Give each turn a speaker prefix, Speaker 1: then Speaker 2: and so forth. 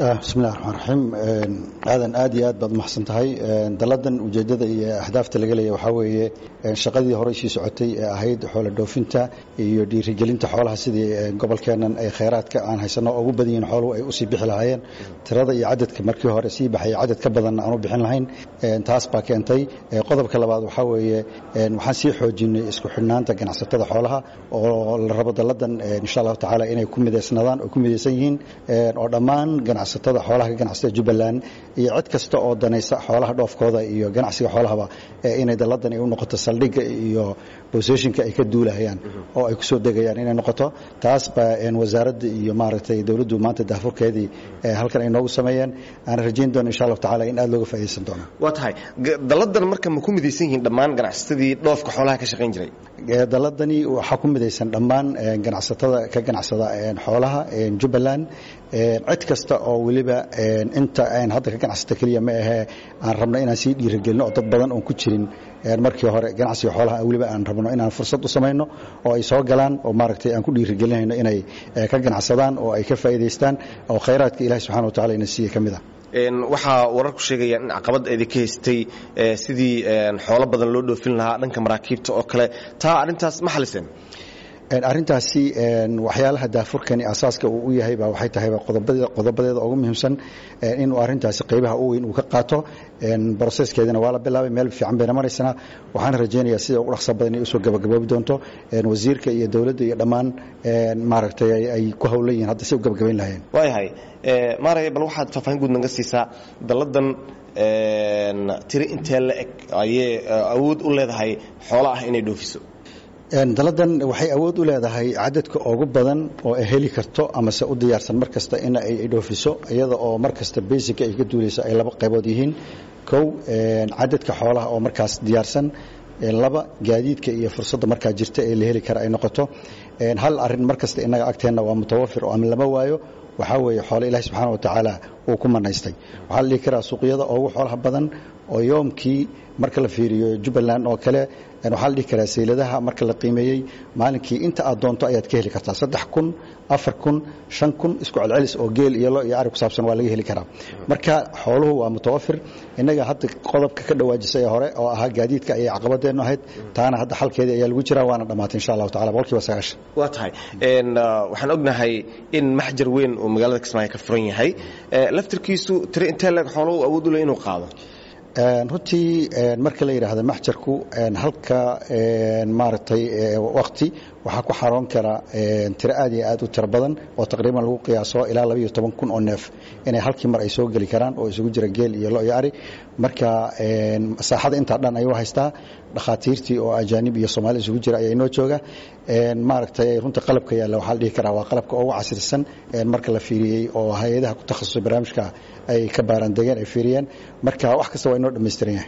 Speaker 1: bismillahi raxmaan raxiim aadan aad iyo aad baad umahadsan tahay dalladan ujeeddada iyo ahdaafta laga leeya waxaa weeye shaqadii horey sii socotay ee ahayd xoola dhoofinta iyo dhiirigelinta xoolaha sidii gobolkeennan ay khayraadka aan haysano ugu badan yihiin xooluhu ay usii bixi lahaayeen tirada iyo cadadka markii hore sii baxaya cadad ka badanna aan u bixin lahayn taas baa keentay qodobka labaad waxaa weeye waxaan sii xoojinay isku xidhnaanta ganacsatada xoolaha oo la rabo dalladan insha allahu tacaala inay ku midaysnadaan oo ku midaysan yihiin oo dhammaan ganacsatada xoolaha ka ganacsatada jubbaland iyo cid kasta oo danaysa xoolaha dhoofkooda iyo ganacsiga xoolahaba inay dalladan ay u noqoto saldhigga iyo boseshinka ay ka duulahayaan oo ay kusoo degayaan inay noqoto taas baa wasaaradda iyo maaragtay dowladdu maanta daafurkeedii halkan ay noogu sameeyeen aan rajayn doono insha allahu tacala in aad looga faa'iidaysan doono
Speaker 2: waa tahay dalladan marka ma ku midaysan yihiin dhammaan ganacsatadii dhoofka xoolaha ka shaqayn jiray
Speaker 1: dalladani waxaa ku midaysan dhammaan ganacsatada ka ganacsada xoolaha jubbaland cid kasta oo weliba inta aan hadda ka ganacsata keliya ma ahee aan rabno inaan sii dhiirigelino oo dad badan oon ku jirin markii hore ganacsiga xoolaha weliba aan rabno inaan fursad u samayno oo ay soo galaan oo maaragtay aan ku dhiirigelinayno inay ka ganacsadaan oo ay ka faa'iidaystaan oo khayraadka ilahi subxana wa tacala ina siiya ka mid ah
Speaker 2: waxaa wararku sheegayaan in caqabad eedi ka haystay sidii xoolo badan loo dhoofin lahaa dhanka maraakiibta oo kale taa arrintaas ma xaliseen
Speaker 1: arrintaasi waxyaalaha daafurkani asaaska uu u yahay baa waxay tahay qodobadeeda ugu muhiimsan inuu arrintaasi qaybaha u weyn uu ka qaato broseskeedina waa la bilaabay meel fiican bayna maraysana waxaan rajaynayaa sida ugu dhaqsa badan inay usoo gabagaboobi doonto wasiirka iyo dowladda iyo dhammaan maaragtay ay ku howlan yihiin hadda si u gabagabayn lahayeen
Speaker 2: waayahay maaraya bal waxaad faahfaahin guud naga siisaa dalladan tiri intee la eg ayay awood u leedahay xoola ah inay dhoofiso
Speaker 1: dalladan waxay awood u leedahay cadadka ugu badan oo ay heli karto amase u diyaarsan mar kasta in ay dhoofiso iyada oo mar kasta basica ay ka duulayso ay laba qaybood yihiin kow cadadka xoolaha oo markaas diyaarsan laba gaadiidka iyo fursadda markaa jirta ee la heli kara ay noqoto hal arin mar kasta innaga agteenna waa mutawafir oo ama lama waayo waxaa weeye xoole ilahi subxaana wa tacaala uu ku manaystay waxaa la dhihi karaa suuqyada ugu xoolaha badan oo yoomkii marka la fiiriyo jubbaland oo kale waxaa la dhihi karaa sayladaha marka la qiimeeyey maalinkii inta aad doonto ayaad ka heli kartaa saddex kun afar kun shan kun isku celcelis oo geel iyo lo iyo ari ku saabsan waa laga heli karaa marka xooluhu waa mutawafir innaga hadda qodobka ka dhawaajisay hore oo ahaa gaadiidka ayay caqabadeennu ahayd taana hadda xalkeedii ayaa lagu jiraa waana dhammaatay insha allahu tacala boqolkiiba sagaashan
Speaker 2: waa tahay waxaan ognahay in maxjar weyn uu magaalada kismaayo ka furan yahay laftirkiisu tiri intee leeg xoolo uu awood u leh inuu qaado
Speaker 1: runtii marka la yidhaahdo maxjarku halka maaragtay wakti waxaa ku xaroon kara tiro aad iyo aad u tiro badan oo taqriiban lagu qiyaaso ilaa labaiyo toban kun oo neef inay halkii mar ay soo geli karaan oo isugu jira geel iyo lo iyo ari marka saaxada intaa dhan ayuu haystaa dhakhaatiirtii oo ajaanib iyo soomaali isugu jira ayaa inoo jooga maaragtay runta qalabka yaalla waxaa la dhihi karaa waa qalabka ugu casrisan marka la fiiriyey oo hay-adaha ku takhasusay barnaamijka ay ka baarandegeen ay fiiriyeen marka wax kasta waa inoo dhammaystiran yahay